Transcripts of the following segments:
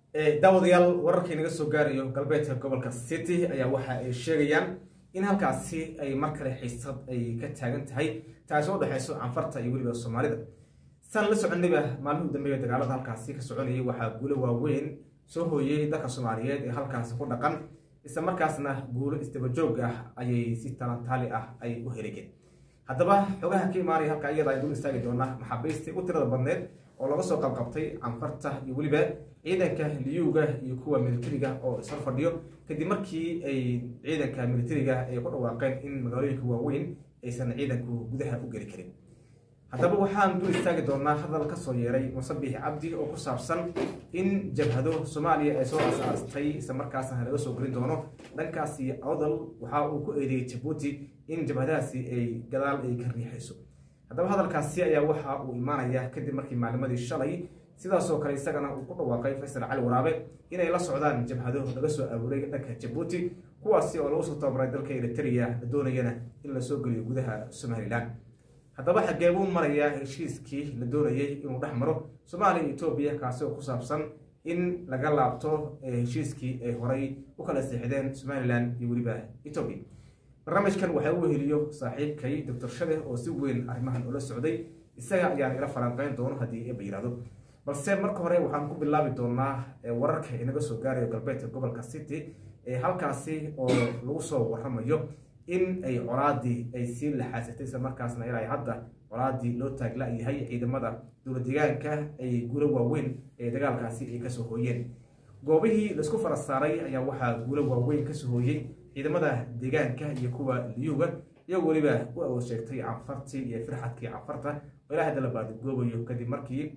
daawadayaal wararkii naga soo gaarayo galbeedka gobolka city ayaa waxa ay sheegayaan in halkaasi ay mar kale xiisad ay ka taagan tahay taasi oo dhexeyso canfarta iyo weliba soomaalida san la soconayba maalmihii dambeeya dagaalada halkaasi ka soconayay waxaa guulo waaweyn soo hooyey dalka soomaaliyeed ee halkaasi ku dhaqan isla markaasna guulo isdabajoog ah ayay si talantaali ah ay u heligeen haddaba xogaha ka imaanaya halka iyada ay dul istaagi doonaa maxaabiistii u tirada badneed oo laga soo qabqabtay canfarta iyo weliba ciidanka liyuga iyo kuwa militariga oo ishor fadhiyo kadib markii ay ciidanka militariga ay ku dhawaaqeen in magaalooyinka waaweyn aysan ciidanku gudaha u geli karin haddaba waxaan dul istaagi doonaa hadal ka soo yeeray musabix cabdi oo ku saabsan in jabhado soomaaliya ay soo asaastay isla markaasna laga soo gelin doono dhankaasi awdal waxa uu ku eedeeyey jabuuti in jabhadahaasi ay gadaal ay ka riixayso haddaba hadalkaasi ayaa waxa uu imaanaya kadib markii maalimadii shalay sidaasoo kale isagana uu ku dhawaaqay faysal cali waraabe inay la socdaan jabhado laga soo abuuray dhanka jabuuti kuwaasi oo lagu soo tababaray dalka eritrea la doonayana in la soo geliyo gudaha somalilan haddaba xagee buu marayaa heshiiskii la doonayay inuu dhex maro soomaaliya iyo etoobiya kaasi oo ku saabsan in laga laabto heshiiskii ay horay u kala seexdeen somalilan iyo weliba etoobiya barnaamijkan waxaa u weheliyo saaxiibkay doctor shade oo si weyn arrimahan ula socday isaga ayaan ila falanqeyn doono haddii eba yihahdo balse marka hore waxaan ku bilaabi doonaa wararka inaga soo gaarayo galbeedka gobolka city ee halkaasi oo lagu soo waramayo in ay colaadii ay sii laxaasatay isla markaasna ilaa hadda colaadii loo taagla-yahay ciidamada dowla deegaanka ay guulo waaweyn ee dagaalkaasi ay kasoo hooyeen goobihii laisku fara saaray ayaa waxaa guulo waaweyn kasoo hooyey ciidamada deegaanka iyo kuwa liyuga iyagoo weliba u awood sheegtay canfartii iyo firxadkii canfarta oo ilaa hadda la baadigoobayo kadib markii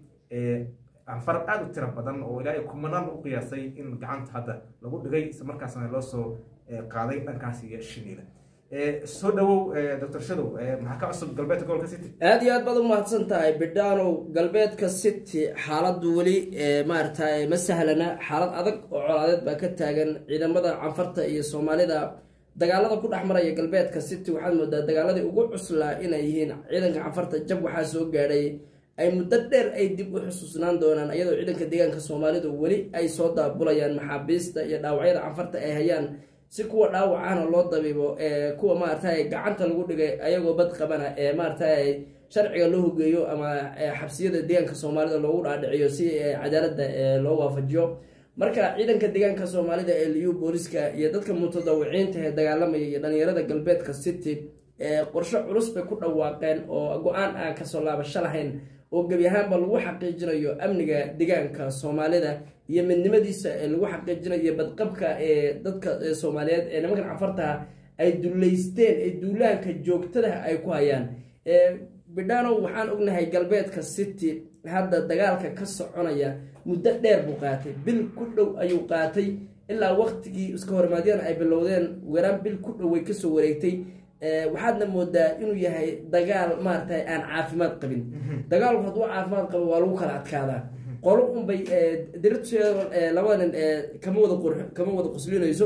canfar aada u tira badan oo ilaa kumanaan u qiyaasay in gacanta hadda lagu dhigay isla markaasna loo soo qaaday dhankaasi iyo shiniila soo dhawow doctor shadow maxaa ka cusub galbeedka gobolka city aada iyo aad baad u mahadsan tahay bidhaanow galbeedka city xaaladdu weli maaragtay ma sahlana xaalad adag oo colaadeed baa ka taagan ciidamada canfarta iyo soomaalida dagaalada ku dhex maraya galbeedka city waxaad moodaa dagaaladii ugu cuslaa inay yihiin ciidanka canfarta jab waxaa soo gaadhay ay muddo dheer ay dib u xusuusnaan doonaan iyadoo ciidanka deegaanka soomaalidu weli ay soo daabulayaan maxaabiista iyo dhaawacyada canfarta ay hayaan si kuwa dhaawacahna loo dabiibo kuwa maaragtay gacanta lagu dhigay ayagoo bad qabana ee maaragtay sharciga loo hogeeyo ama xabsiyada deegaanka soomaalida loogu dhaadhiciyo si cadaalada loo waafajiyo marka ciidanka deegaanka soomaalida ee liyu booliska iyo dadka mutadawiciinta ee dagaalamaya iyo dhalinyarada galbeedka city qorshe culus bay ku dhawaaqeen oo go-aan aan kasoo laabasho lahayn oo gebi ahaanba lagu xaqiijinayo amniga deegaanka soomaalida iyo midnimadiisa ee lagu xaqiijinayo badqabka ee dadka soomaaliyeed ee nimankan cafartaha ay duleysteen ee duulaanka joogtadaha ay ku hayaan bidhaanow waxaan ognahay galbeedka city hadda dagaalka ka soconaya muddo dheer buu qaatay bil ku dhow ayuu qaatay ilaa waqtigii iska hormaadyana ay bilowdeen waraan bil ku dhow way kasoo wareegtay waxaadna moodaa inuu yahay dagaal maaragtay aan caafimaad qabin dagaalku hadduu caafimaad qabo waa lagu kala adkaadaa qolo unbay diriteeda labada nin kama wada qur kama wada quslinayso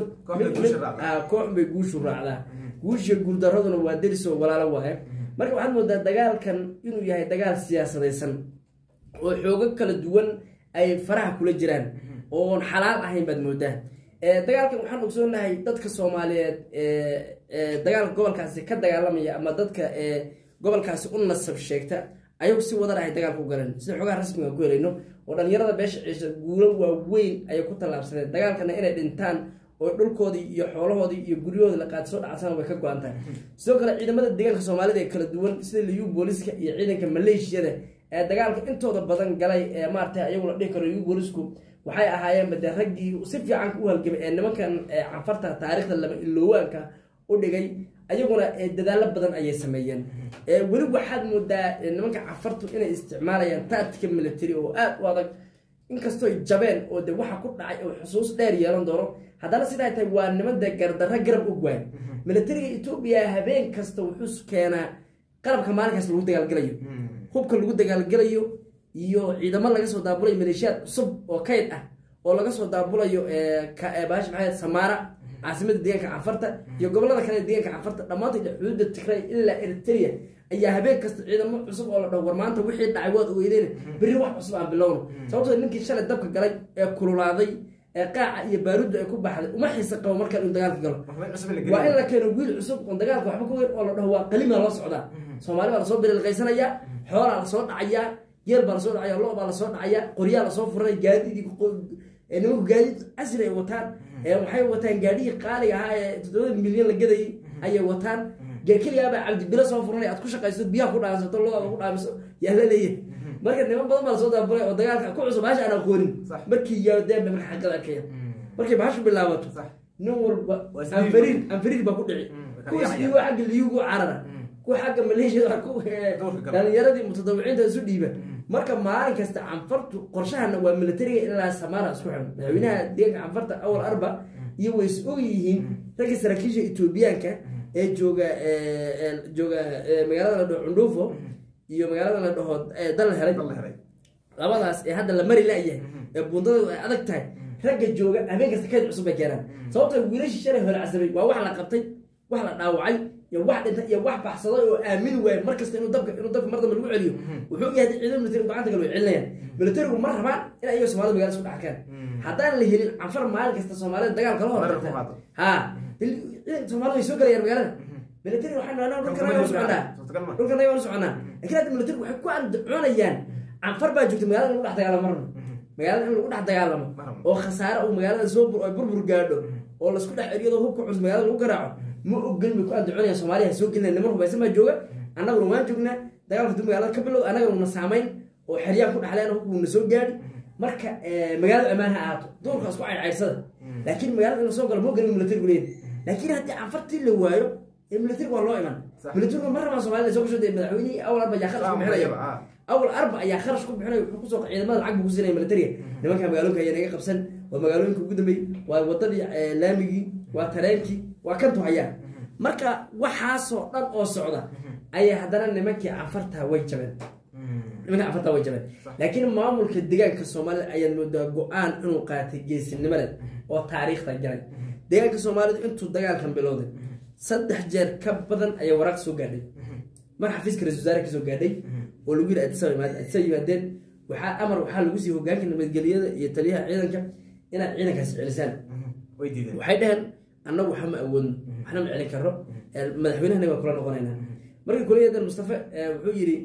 koox unbay guushu raacdaa guushiya guurdaraduna waa derisoo walaalo waaye marka waxaad moodaa dagaalkan inuu yahay dagaal siyaasadaysan oo xoogo kala duwan ay faraha kula jiraan oon xalaal ahayn baad moodaa dagaalkan waxaan ogsoonahay dadka soomaaliyeed dagaalka gobolkaasi ka dagaalamaya ama dadka gobolkaasi u nasab sheegta ayagu si wadan ahay dagaalka u galeen sida xogaha rasmiga ku helayno oo dhalinyarada beesha ciisha guulo waaweyn ayay ku tallaabsadeen dagaalkana inay dhintaan oo dhulkoodii iyo xoolahoodii iyo guryahoodii la qaati soo dhacsana way ka go-an tahay sidoo kale ciidamada deegaanka soomaalida ee kala duwan sida liyu booliska iyo ciidanka maleeshiyada ee dagaalka intooda badan galay ee maaragtay ayagu la dhihi karo liyu boolisku waxay ahaayeenba dee raggii si fiican u halgamay ee nimankan canfarta taariikhda laba iloowaanka u dhigay ayaguna dadaalo badan ayay sameeyeen weli waxaad moodaa nimanka canfartu inay isticmaalayaan tactica military oo aada u adag inkastoo jabeen oo de waxa ku dhacay oo xusuus dheer yeelan doono haddana sidaa tahay waa niman dee gardarro garab u gwaan militariga etoobiya habeen kasta wuxuu keenaa qalabka maalinkaas lagu dagaalgelayo hubka lagu dagaalgelayo iyo ciidamo laga soo daabulayo maleeshiyaad cusub oo kayd ah oo laga soo daabulayo bahash maxayd samaara caasimada deegaanka canfarta iyo gobolada kale deegaanka canfarta dhammaantood xuduudda tigray ilaa eritrea ayaa habeen kasta ciidamo cusub oo la dhaho war maanta wixii dhacay waad ogeydeen berri wax cusub aan bilowno sababtoo ninkii shalay dabka galay ee kululaaday ee qaaca iyo baaruudda ay ku baxday uma xiisa qabo markaan inuu dagaalka galo waxba cusub la waa in gelin la keeno wiil cusub oon dagaalka waxba ka weyn oo la dhaho waa qalima loo socdaa soomaali baa lasoo bililqaysanayaa xoolaa lasoo dhacayaa geel baa lasoo dhacaya lo baa lasoo dhacayaa qoryaa lasoo furanaya gaadiid ee nimanku gaadiid casri ay wataan ee waxay wataan gaadhihii qaaliga ahaa ee toddobada milyan la gadayay ayay wataan ge- keligaabaa cabdibilo soo furanaya aad ku shaqayso biyaha ku dhaansato looda ku dhaamiso yaa la leeyahay marka niman badan baa lasoo daabulay oo dagaalka ku cusub bahasha aan aqoonin Sax. markii yaadeen bay marka xaqada arkaya markay bahashu bilaabato Sax. nin walba Waa isdiibi. anfariir anfariir baa ku dhici Mm, way kala kuwa yaacayaan. isdiibo xagga liyugu carara kuwa xagga maleeshiyada ku eh, Duurka gala. dhalinyaradii mutadawiciinta isu dhiiba marka maalin kasta canfartu qorshahana waa militariga ilaa samaara isku xiran madaxweynaha deeganka canfarta awal arba iyo way is og yihiin ragga saraakiisha etoobiyaanka ee jooga eh, eh, jooga eh, magaalada la dhaho cundhuufo iyo magaalada la dhaho eh, dal helay dal la helay labadaas ee hadda la mari la'yahay ee buundada ay adag tahay ragga jooga habeen kasta kayd cusub bay keenaan sababta wiilashii shalay hore casabay waa wax la qabtay wax la dhaawacay iyo wax dhintay iyo wax baxsaday oo aamin waaya mar kasta inuu dabka inuu dabka mar dambe lagu celiyo wuxuu yahay ciidan militari gacanta kale way celinayaan militarigu ma rabaan in ayaga soomaalida magaalada isku dhaxkaan haddaan la helin canfar maalin kasta soomaalida dagaal kala Marar ku hortagta qaado. ha soomaalida way soo galayaan magaalada militari waxaan dhahnaa dhulkan Dhulka ayaga ma soconaa suurtagal ma. dhulkan ayaga soconaa laakiin hadda militari waxay ku andacoonayaan canfar baa joogta magaalada in lagu dhex dagaalamo marna magaalada in lagu dhex dagaalamo Marna. oo khasaare uu magaalada soo bur- ay burbur gaadho oo laisku dhex eriyado hubka cusub magaalada lagu garaaco ma ogelin bay ku andacoonayaan soomaaliya ha soo gelina niman hubaysan baa jooga annaguna waan joognaa dagaalka dib magaalada ka bilow annagana na saamayn oo xeryaan ku dhexleen hubku na soo gaadhi marka eh, magaalada ammaan ha ahaato duurka isku caydcaydsada laakiin magaalada in lasoo galo ma ogelin militarigu leeyahay laakiin haddii canfartii la waayo ee militariga waa loo iman Sax. militarigu ma rabaan soomaalida soo gasho dee madaxweynihii awal arba ayaa kharash ku bixinaya Ah. awal arba ayaa kharash ku bixinaya wuxuu kusoo ciidamada lacag buu ku siinaya militariga nimanka magaalooyinka ayaa naga qabsan waa magaalooyinka ugu dambeeyey waa wadadii eh, laamigii waa tareenkii waa kantu hayaan marka waxaasoo dhan oo socda ayaa haddana nimankii canfarta way jabeen nimanka canfarta way jabeen laakiin maamulka deegaanka soomaalida ayaa moodaa go-aan inuu qaatay geesinimo leh oo taariikhda galay deegaanka soomaalidu intuu dagaalkan bilowday saddex jeer ka badan ayaa waraaq soo gaadhay mar xafiiska ra-isul wasaare kasoo gaadhay oo lagu yidhi adisa yimaad adisa yimaadeen waxaa amar waxaa lagu siiyey hogaanka nabadgelyada iyo taliyaha ciidanka inaad ciidankaasi celisaan way diideen waxay dhaheen annagu waxa ma awoodno waxna ma celin karno ee, madaxweynahana waa kula noqonaynaa markii kuliyadan mustafa ee, wuxuu yidhi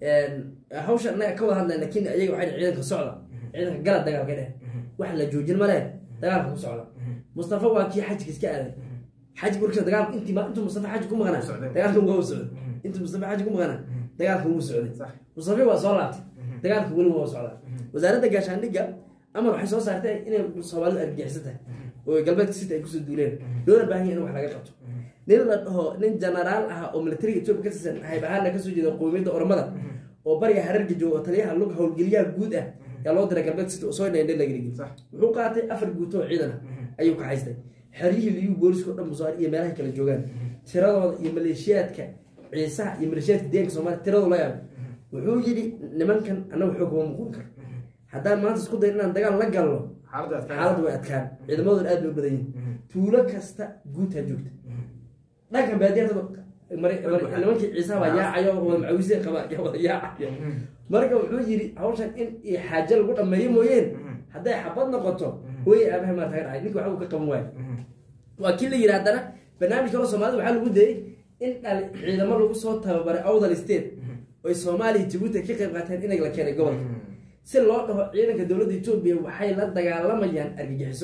hawsha annaga ka wada hadlayna laakiin ayaga waxay dhaheen ciidanka socda ciidanka gala dagaalka dheh wax la joojin ma leh dagaalka ku socda mustafa waa kii xajka iska aaday xaj marka dagaalka intii ma intuu mustafa xaj ku maqnaa Socday. dagaalka waa u socday intuu mustafa xaj ku maqnaa dagaalka wuu socday Sax. mustafa waa soo laabtay dagaalka weli waa socdaa wasaaradda gaashaandhigga amar waxay soo saartay inay soomaalidu argagixisa tahay oo galbeedka sita ay kusoo duuleen loona baahan yahay in wax laga qabto nin la dhaho nin genaraal ah oo militariga etoobiya ka tirsan hayb ahaana kasoo jeeda qowmiyadda oromada oo bariga hararga jooga oo taliyaha lug howlgeliyaha guud ah yaa loo diray galbeedka sita oo soo dheendhe lagrigi Sax. wuxuu qaatay afar guuto oo ciidan ah ayuu ka haystay xeryihii liyu booliska o dhan musaar iyo meelahay kala joogaan tiradooda iyo maleeshiyaadka ciisaha iyo maleeshiyaadka deeganka soomaaliya tiradooda la yaabo wuxuu yidhi nimankan annagu xoog kuma muqun karo haddaan maanta isku dayn inaan dagaal la galno xaaladda adkaan xaaladdu way adkaan ciidamadooda aad bay u badan yihin tuulo kasta guutaa joogta dhankan baadiyada nimankii ciisaha baa yaacayo wada macawisee qaba yaa wada yaacaya marka wuxuu yidhi hawshan in i xaajo lagu dhammeeyo mooyeen hadday xabad noqoto hooyay aabahay maa taga dhacay ninka waxba uu ka qaban waayo waa kii la yidhi haddana barnaamij kaloo soomaalida waxaa lagu dayay in dhal ciidamo lagu soo tababaray awdal state oy soomaaliya jabuuti ay ka qayb qaateen inay la keenay gobolka si loo dhaho ciidanka dowladda etoobiya waxay la dagaalamayaan argagixiso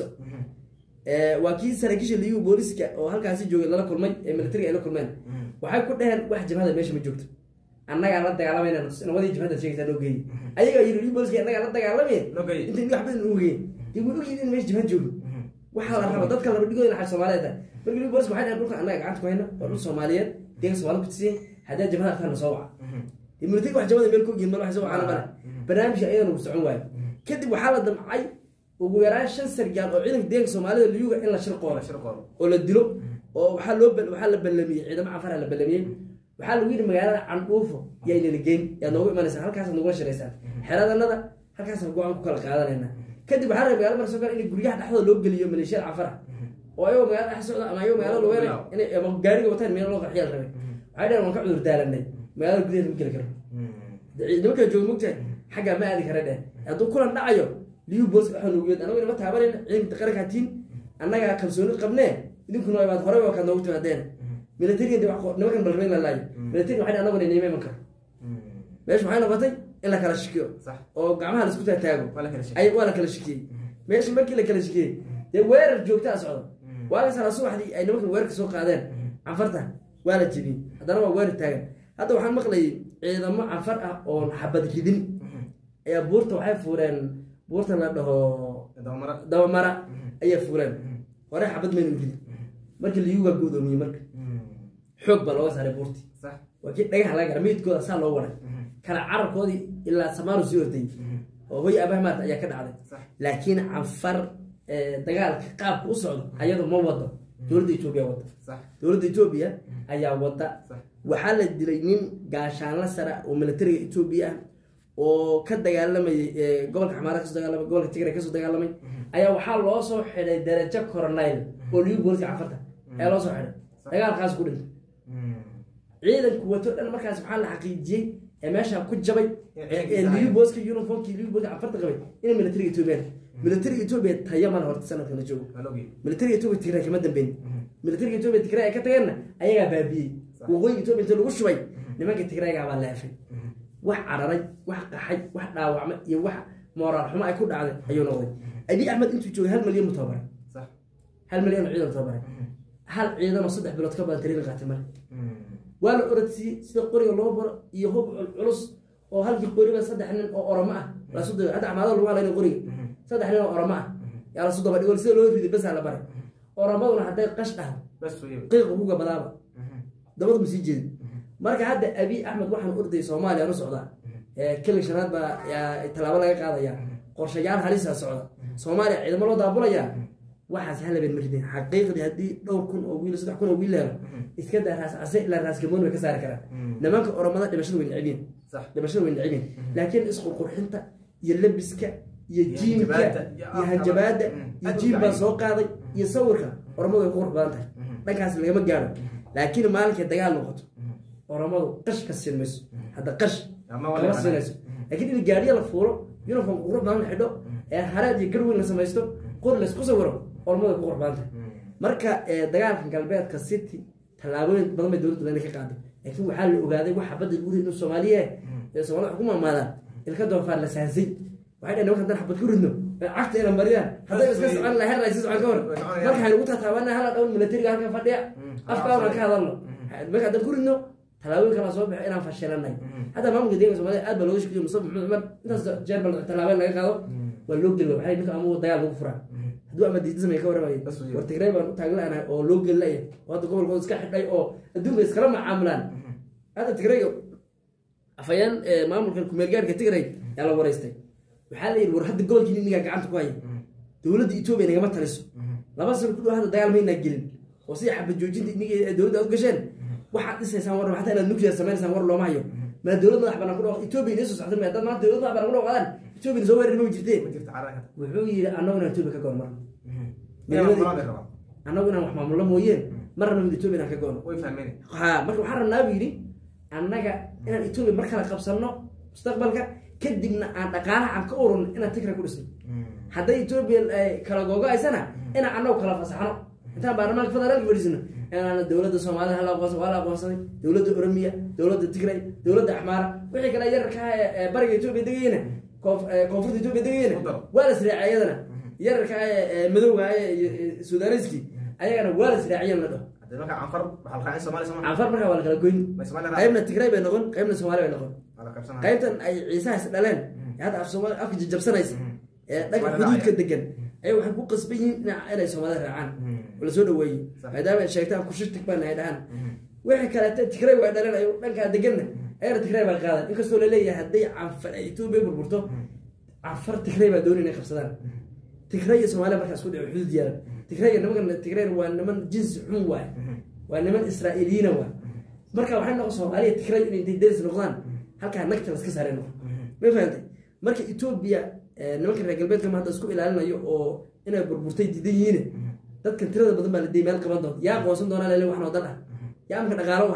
Eh, waa kii saraakiisha liyu booliska oo halkaasi joogay lala kulmay ee militariga ay la kulmeen waxay ku dhaheen wax jabhada meesha ma joogto annagaa la dagaalamayna nawadii jabhada sheegaysaa noo geeyey ayagaa yidhi liyu booliska annagaa la dagaalamaya Noo geeyey. intay wax badan ugu geeyey dee way ogyihin in meesha jabhad joogo waxaa la raba dadka laba dhigooda xaj soomaaliyeed tahay marka liyu booliska waxay dhaheen dhulkan annaga gacanta ku hayna waa dhul soomaaliyeed deeganka soomaalida ku tirsan haddaa jabhada arkaan na soo waca dee militariga wax jabhada meel ka ogyihin mal wax soo wacana male barnaamijka ayadana uu socon waayo kadib waxaa la damcay ugu yaraan shan sargaal oo ciidanka deeganka soomaalida liyuga in la shirqoola shirqool oo la dilo oo waxaa loo bal- waxaa la ballamiyey ciidamo cafara la ballamiyey waxaa lagu yidhi magaalada candhuufo yaa inala geyn yaad noogu imanaysaa halkaasaad nagula shiraysaan xeradanada halkaasaan go-aan ku kala qaadanayna kadib waxaa rabay magaalada marka soo kale in guryaha dhexdooda loo geliyo maleeshiyada cafara oo ayagoo magaalada dhex socda ama ayagoo magaalada lugeynay inay ama gaariga wataan meel loo qarxiyaa la rabay waxay dhaheen waan ka cudur daalanay magaalada gudaheeda ma geli karo nimanka jooga mogtahay xaggaa ma aadi kara dheh hadduu kulan dhacayo liyu boos waxaa noogu yeed anagu inama taabanayna ciidanka qaranka hatiin annagaa kalsooni qabnee idinkuna imaad horey waa kaad noogu timaadeena militariga de wax- nimankan balrabeyn la laayo militariga waxay anaguna inima iman karo meesha waxay noqotay in la kala shikiyo Sax. oo gacmaha la isku taataago Waa la kala shikiyey. ay waa la kala shikiyey meesha markii la kala shikiyey dee weerar joogtaa socda waagasana subaxdii ay nimankan weerarka soo qaadeen canfarta waa la jebiyey haddana waa weerar taagan hadda waxaan maqlayay ciidamo canfar ah oon xabad ridin ayaa buurta waxay fuureen buurta la dhaho dabamara dabamara ayaa fuureen hore xabad maynu ridin markii liyu waa godoomiyey marka xoog baa looga saaray buurtii sax waa kii dhagaxa laga gara meydkooda saa loo waray kala carabkoodii ilaa samaanu sii ordayy oo hoy aabah maarta ayaa ka dhacday Sax. laakiin canfar eh, dagaalka qaabka u socdo ayadu ma wado dowladda etoobiya wada sax dowladda etoobiya ayaa wada Sax. waxaa la dilay nin gaashaanla sara oo militariga etoobiya ah oo ka dagaalamayay eh, gobolka xamaara kasoo dagaalamay gobolka tigray kasoo dagaalamay ayaa waxaa loo soo xidhay darajo coronile oo liyu booliska canfarta ayaa loo soo xidhay dagaalkaas ku dhintay ciidanku wato dhan markaas waxaa la xaqiijiyey ee meesha ku jabay ciidankiisa ee haya. liyu booska uniformkii liyu booska canfarta qabay inay militariga etoobiya militariga etoobiya tayo mana horta sanadka la joogo waa logi militariga etoobiya tigray kama dambeyn militariga etoobiya tigray ay ka tageenna ayagaa baabiyey waqooyiga etoobiya inta lagu shubay nimanka tigraygaa baa leefay wax cararay wax qaxay wax dhaawacmay iyo wax mooraal xumo ay ku dhacday ayuu noqday abi axmed intuu joogay hal malyan mu tababaray sax hal malyan oo ciidan tababaray hal ciidan oo saddex bilood ka badan tariiqi qaatay male waa la orodsiiyey sida qoriga loo baro iyo hub culus oo halkii qoriba saddex nin oo oromo ah lasu dayo hadda camaado lagu halayna qoriga saddex nin oo oromo ah yaa lasu daba dhigo sida loo riday basaa la baray oromaduna hadday qash dhahdo bas weeye qiiq ugu gabadaaba dabadu ma sii jeedin marka hadda abi axmed waxaan ordayay soomaaliya u socdaa keli shanaad baa yaa tallaabo laga qaadaya qorshayaal halisa socda soomaaliya ciidamo loo daabulayaa waxaas halabeen ma ridin xaqiiqdii haddii dhowr kun oo wiil saddex kun oo wiil la helo iska daa raas case ilaa raas gamoon way ka saari karaan nimanka oromada dhimashada way necbiin sax dhimashada way necbiin laakiin isqurqurxinta iyo labiska iyo jiimka hanjabaadda, iyo iyo hanjabaadda Mm. iyo Aad u jiim baa fiican. soo qaaday iyo sawirka oromadu way ku qurux badan tahay dhankaas lagama gaaro laakiin maalinkay dagaal noqoto oromadu qash ka siin mayso hadda qash Ama kama wala- siinayso laakiin in gaariya la fuulo uniform qurux badan la xidho ee hareed iyo garweyn la samaysto qori laysku sawiro oromadu way ku qurux badan tahay marka eh, dagaalka galbeedka city tallaabooyin badan bay dowladda badan ka qaaday laakiin waxaa la ogaaday waxa badda lagu ridno soomaaliya ee soomaalida wax ku maamaadaan ilka doofaar la saansay waxay dhaheen nimanka haddaan xabad ku ridno ee cagta ina mariyaan hadday iska socon lahay herna si socon ka hor Way soconayaan. marka waxaynu ku tataabanaa hala dhawn militariga halkan fadhiya afkaana ka hadalno marka haddaan ku ridno tallaabooyin kala soo baxo inaan fashilanay hadda maamulka deeganka soomaalida aad baa looga shaqeeyay mustafa maxamed cumar intaas jeer bal tallaabeen laga qaado waa loo geli waxay ninka ama dagaal lagu furaa hadduu ama diidismay ka warramay Bas weeye. war tigray baan u taaglanahay oo loo geli laya oo hadda gobolkooda iska xidhay oo adduunka iskala macaamulaan hadda tigrayga afayeen ee, maamulka kumeelgaarka tigray yaa la wareystay waxaa la yidhi war hadda gobolkiini ningaa gacanta ku haya dowladda etoobiya nagama taliso laba sano ku dhow hadda dagaal maynaa gelin oo sida xabad joojinta inigii ee dowladda aad u gasheen waxaad dhisaysaan war xataa inaad nuclear sameynaysaan war looma hayo maa dowlad madax banaan ku dhaw etoobiya inay soo socda ma dad maanta dowlad madax banaan ku dhawqadaan etoobiya soo weerari ma jirteen ma jirta carada wuxuu yidhi annaguna etoobiya ka goon marna inay wax qabaan bay rabaan annagu inaan wax maamullo mooyeen marna mid etoobiya inaan ka goono way fahmeen ha marka waxaan rabnaa buu yidhi annaga inaan etoobiya mar kale qabsanno mustaqbalka kadibna aan dhaqaalaha aan ka ururno inaan tigray ku dhisno hadday etoobiya ay kala googo-aysana inaan annagu kala fasaxno intaan baarlamaanka federaalka fadhiisano inaan dowladda soomaalida hala aqoonsan waa la aqoonsaday dowladda oromiya dowladda tigray dowladda axmaara wixii kale yararka ah ee- ee bariga etoobiya degayena koof- ee koonfurta etoobiya degayena Ku daro. waa la israacay ayadana yararka ah ee ee madowga ah ee iyo- ee sudaaniski ayagana waa la israaciyeen la dhaho haddii marka canfar waxaa la raacay soomaaliya soomaaliya canfar markaa waa la kala goyn ma soomaaliya raac qaybna tigray bay noqon qaybna soomaali bay noqon waa la qabsanaya qaybtan ay ciisahaas dhaleen ee hadda af soomaali afka jajabsanaysa ee dhanka Soomaalida xuduudka raacaya. degan ay waxay ku qasban yihiin dhinaca inay soomaalida raacaan oo lasoo dhaweeyey Sax. maadaama ay sheegtaan kushirtig baan ay dhahaan wixii kaleete tigray waa dhaleen ay dhankaa deganna ayana tigray baa qaadan inkastoo laleeyahay hadday canfar ay etoobiya burburto canfar tigray baa dooni inay qabsadaan tigray iyo soomaaliya markaas ku dhici xuduud yaalan tigray iyo nimankan tigray waa niman jinsi xun waay waa niman israa'iiliyiina waay marka waxay noqon soomaaliya tigray inay intay deris noqdaan halkaa nagta laska saaray noqon ma fahantay marka etoobiya eh, nimanka reer galbeedka ma hadda isku ilaalinayo oo inay burburtay diidan yihiin dadkan tirada badan baa la diyay meel qaban doonta yaa aqoonsan doonaa lele waxnoo dan ah yaa amka dhaqaalo u haya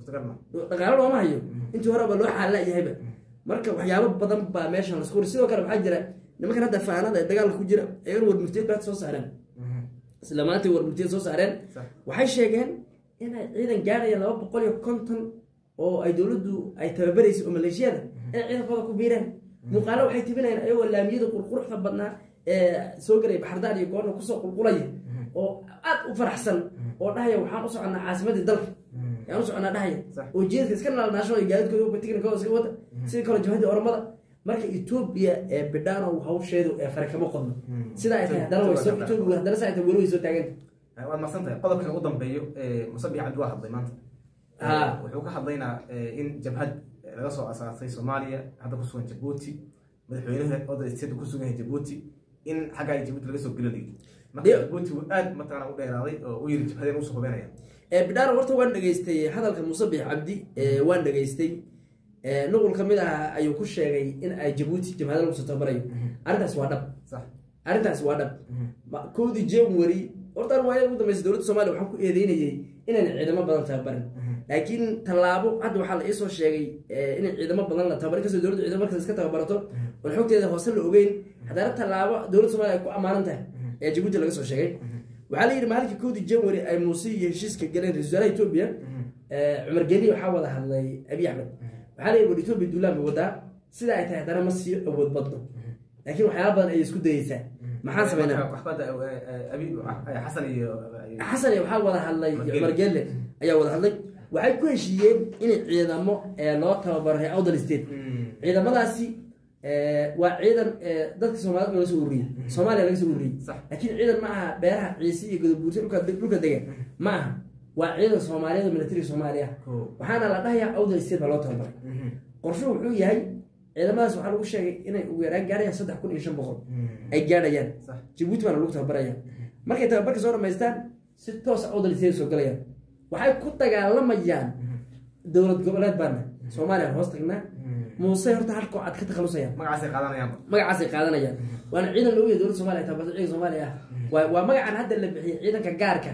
suurtagal ma dhaqaalo looma hayo intii hore ba loo xaalla yahayba marka waxyaabo badan baa meeshan lasku wari sidoo kale waxaa jira nimankan hadda faanada ee dagaalka ku jira ayagana warmurtiyeed baad soo saareen isla maantay warmurtiyeed soo saareen Sax. waxay sheegeen inay ciidan gaadhaya laba boqol iyo konton oo ay dowladdu ay tababaraysa oo maleeshiyada inay ciidankooda ku biireen muuqaalo waxay tibinayaan ayagoo laamiyada qurquruxda badnaa ee soo galaya baxardaan iyo goorna kusoo qulqulaya oo aad u faraxsan oo dhahaya waxaan u soconaa caasimadii dalka yaan u soconaa dhahaya Sax. oo jeedka iska naalnaasho iyo gaadiidkooda tiknikooda iska wata sidii kale jabhadii oromada marka etoobiya ee bidhaano hawsheedu ee fare kama qodno sidaa ay tahay haddana way soo etoobiya haddana saa ay tahay weli way soo taaganta waad maqsan tahay qodobkan ugu dambeeyo ee musabiix cabdi waa hadlay maanta Ah. wuxuu ka hadlaynaa eh, in jabhad laga soo asaasay soomaaliya hadda kusugan jabuuti madaxweynaha oda state kusugan yahay jabuuti in xagga ay jabuuti laga soo gelinayo marka Dee- jabuuti wuu aad mataqana u dheeraaday oo u yiri jabhadeen usoo hubenaya Ee, bidhaano horta waan dhegaystay hadalka musabix cabdi ee, waan dhegaystay Ee, nuqul ka mid ah ayuu ku sheegay in ay jabuuti jabhada lagu soo tabarayo arrintaas waa dhab sax arrintaas waa dhab Ma- kowdii january horta waayada ugu dambeysay dowladda soomaaliya waxaa ku eedeynayay inayna ciidamo badan tababarin laakiin tallaabo hadda waxaa la iisoo sheegay eh, in ciidamo badan la tababarin kasoo dowladda ciidamo markaas iska tababarato oon xogteeda hoose la ogeyn haddana tallaabo dowladda soomaaliya ay ku ammaanan tahay ayaa jabuuti laga soo sheegay waxaa la yidhi maalinka kowdii january ay muuse iyo heshiiska galeen ra-iisul wasaaraha etoobiya eh, cumar geli waxaa wada hadlay abiy axmed waxaa la yidhi war etoobiya duulaan bay wadaa sida ay tahay haddana ma sii awood badno laakiin waxyaaba badan ayay isku dayeysaa maxaan sameynaa waxbada abi xasan iyo xasan iyo waxaa wada hadlay Margelle. cumar gelle ayaa wada hadlay waxay ku heshiiyeen in ciidamo ee loo tababaro reer awdal state ciidamadaasi ee, waa ciidan ee, dadka soomaalida laga soo ururiyey soomaaliya laga soo ururiyey Sax. laakiin ciidan ma aha beeraha ciise iyo godobuursi dhulka dhulka degan ma aha waa ciidan soomaaliyeed oo militariga soomaaliya Ko. waxaana la dhahayaa awdal state baa loo tababaray qorshuhu wuxuu yahay ciidamadaas waxaa lagu sheegay inay ugu yaraan gaarayaan saddex kun iyo shan boqol ay gaadhayaan Sax. jabuuti baana lagu tababaraya markay tababarka soo dhamaystaan si toosa awdalisay soo galayaan waxay ku dagaalamayaan dowlad goboleed baana soomaaliya hoos tagnaa muuse horta halkoo cad ka takhalusayaan magacaasay qaadanayaanba magacaasay qaadanayaan waana ciidan loogu yahay dowladda soomaaliya tababarta ciidanka soomaaliya ah waa waa magacan hadda la bixiyay ciidanka gaarka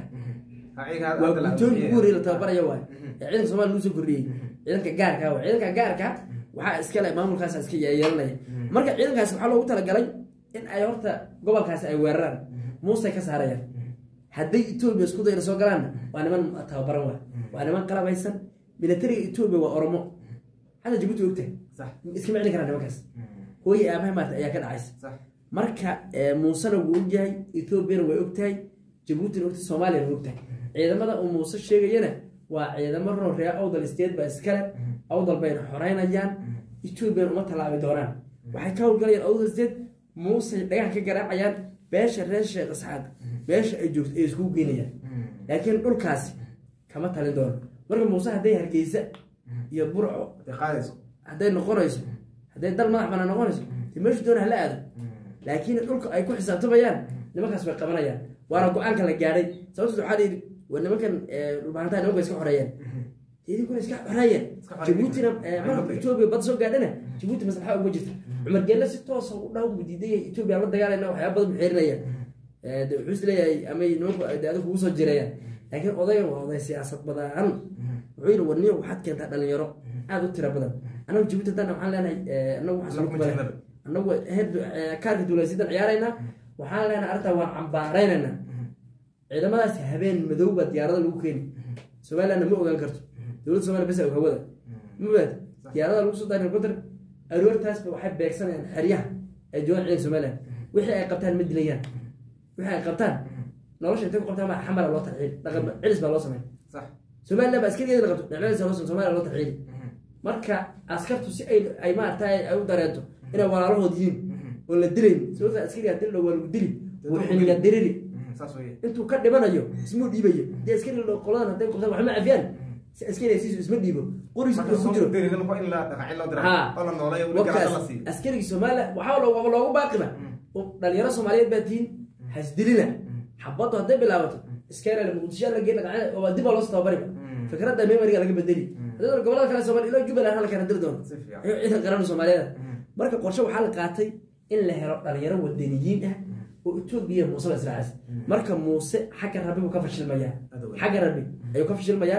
waa guddoomiya ugu horreeyay la tababaraya waay ee ciidanka soomaaliya lagu soo kordhiyey ciidanka gaarka waay ciidanka gaarka waxaa iskale maamulkaas iska yeelanaya marka ciidankaasi waxaa loogu talagalay in ay horta gobolkaasi ay weeraraan muusay ka saarayaan hadday etoobiya isku dayna soo galaanna waa niman tababaran waay waa niman qalabaysan militariga etoobiya waa oromo hadda jabuuti ogtahay sax iskama celin karaan nimankaas hooye aabaha maarta ayaa ka dhacaysa sax marka eh, muusena wuu ogyahay ethoobiana way ogtahay jabuutina ogtahay soomaaliyana way ogtahay ciidamada uu muuse sheegayana waa ciidamo roo reer awdal state baa iskale awdal bayna xoreynayaan ethoobiana uma tallaabi doonaan waxay ka howlgalayaan awdal state muusey dhagaha ka garaacayaan beesha reer sheekh isxaaq beesha ay joogto ay iskugu geynayaan laakiin dhulkaasi kama talin doono marka muuse hadday hargeysa iyo burco hadday qaadayso hadday noqonayso hadday dal madax banaan noqonayso de meeshu doona hala aado laakiin dhulka ay ku xisaabtamayaan nimankaas bay qabanayaan waana go-aanka la gaadhay sababtood waxaa la yidhi waa nimankan dhulbaantaha nimanka iska xoreeyeen idinkuna iska xoreeyeen Iska xoreeyeen. jabuutina eh, Maxay marka noqdeen? etoobiya bad soo gaadhana jabuuti maslaxa uga jirta cumar gelle si toosa u dhaw buu diiday etoobiya la dagaalayna waxyaaba badan buu xeerinaya Eh, de wuxuu is leeyahay amay nimanku de adigu kugu soo jireeyaan laakiin odayan waa oday siyaasad badan wuxuu yidhi warniyo waxaad keentaa dhalinyaro aada u tira badan anagu jabuuti haddana waxaan leenahay eh, anagu waxaan Anagu soo ma kubala jirnaba. anagu heer eh, kaarka duulaysidan ciyaaraynaa waxaan leenahay arrintaa waan cambaaraynaynaa ciidamadaas habeen madow baa diyaarada lagu keeni somalilandna ma ogaan karto dowladda somalia bes og hawada ma ogaad diyaarada lagu soo daari helicopter aroortaasba waxay beegsanayaan xeryaha ay joogaan ciidanka somaliland wixii ay qabtaan ma dilayaan wixii ay qabtaan nolosha intay ku qabtaan baa xamara loo tarxiil dhaqan cilis baa loo sameyn sax somaliland baa askarigeeda la qabto dhinacyadiisa loo sameyn somaliland loo tarxiili marka askartu si ay ay maaragtay ay u dareento inay walaalahood yihiin oo la dilayn sababta askariga dil waa lagu dili wuu xiniga diriri saas weye intuu ka dhimanayo ismuu dhiibayo dee askari qoladan hadday qabtaan waxma cafiyaan si askari siisu isma dhiibo qorigiis marka intuu ku jiro soo deri in la dhaqaacin loo dira Ha. oo la nooleeyo weli garaada la wakaas siiyo askarigii soomaaliya waxaa loo- waaba loogu baaqiba oo dhalinyaro soomaaliyeed baa tihiin hasdilina xabaddu hadday bilaabato iskeerale muqdisho la geyn dhaqaacin oo dib baa loo soo tababariba fikradda memoriga laga bedeli haddii gobolada kale soomaaliya ilaa jubbaland halka kana diri doono si fiican ayuu ciidan qaran soomaaliyeed marka qorshe waxaa la qaatay in la helo dhalinyaro wadaniyiin ah oo etoobiya muuse la israacaysa marka muuse xagga rabbi buu ka fashilmayaa Aad u weyn. xagga rabbi ayuu ka fashilmayaa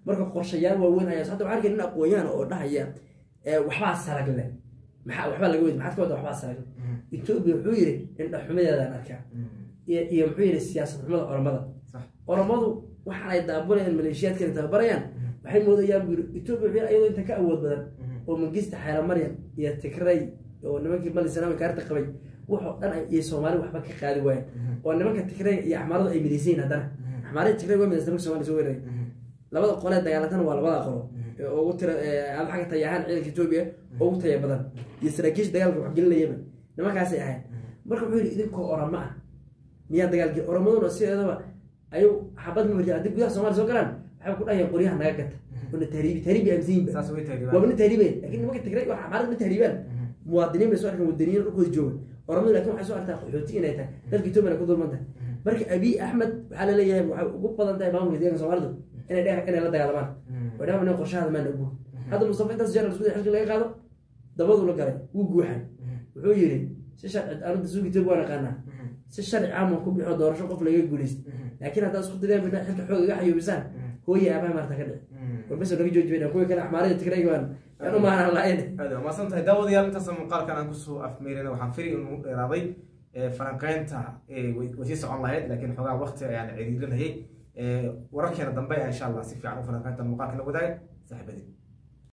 marka qorshayaal waaweyn ayaa hadda waxaan arkay nin aqoon-yahan oo dhahaya ee, waxbaa sarag leh maxaa waxbaa laga weydi maxaad ka wada waxbaa sarag leh etoobiya wuxuu yidhi indhaxumadeedaan arkaa iyo iyo muxuu yidhi siyaasad xumada oromada sax oromadu waxa ay daabulayaan maleeshiyaadkana tababarayaan waxay moodayaan buu yidhi etoobiya wuxuu yidhi ayadoo inta ka awood badan oo mangista xeela maryam iyo tigray oo nimankii mali sanaami kaarta qabay wuxuu dhan ay- iyo soomaali waxba ka qaadi waayeen oo nimanka tigray iyo axmaaradu ay midaysan yihiin haddana axmaarada tigray waa midaysan marka soomaaliya soo weeraray labada qolee dagaalatana waa labada qolo ee ugu tira ee aad xagga tayahaan ciidanka etoobiya ugu taya badan iyo saraakiisha dagaalka waxgelinayaba nimankaasay ahayd marka wuxuu yidhi idinkoo orama ah miyaa dagaalkii oromaduna sideedaba ayuu xabad ma marjaa haddii gudaha soomaaliya soo galaan waxay ku dhahayaan qoryaha naga gata oo na tahriibi tahriibi aaminsan yihiin saas way tahay waaba na tahriibayn laakiin nimanka tigray wax xamaarad ma tahriibaan muwaadiniin bay soo arkaan wadaniyiin dhulkooda jooga oromadu laakiin waxay soo arkaa qaxooti inay tahay dalka etoobiya ku dulman tahay marka abiy axmed waxaa la leeyahay waxay ugu badan tahay maamulka deeganka soomaalidu inay dhe inay la dagaalamaan way dhamaan qorshahada maan ogbo hadda mustafa intaas jeer isku xilki laga qaado dabadu la galay wuu guuxay wuxuu yidhi si sharci arrinta suuga etoobiya waan aqaanaa si sharci caam ku bixo doorasho qof laga guuleysto laakiin haddaad isku dayaan bidhaa xilka xoog iga xayuubisaan hooye aabaha maarta ka dhici warbeso naga jooji bayna kuwii kale axmaarada tigrayga baan yaan u maanan lahayn aad waa mahadsan tahay daawadayaal intaas muuqaalkan aan kusoo afmeerina waxaan fili inuu dheeraaday ee, falanqeynta ee, way way sii socon lahayd laakiin xoogaa waqti ayaan ciriirinayay wararkeena dambe ayaa insha allah si fiican u falanqeynta muuqaalka la wadaagay saaxiibadii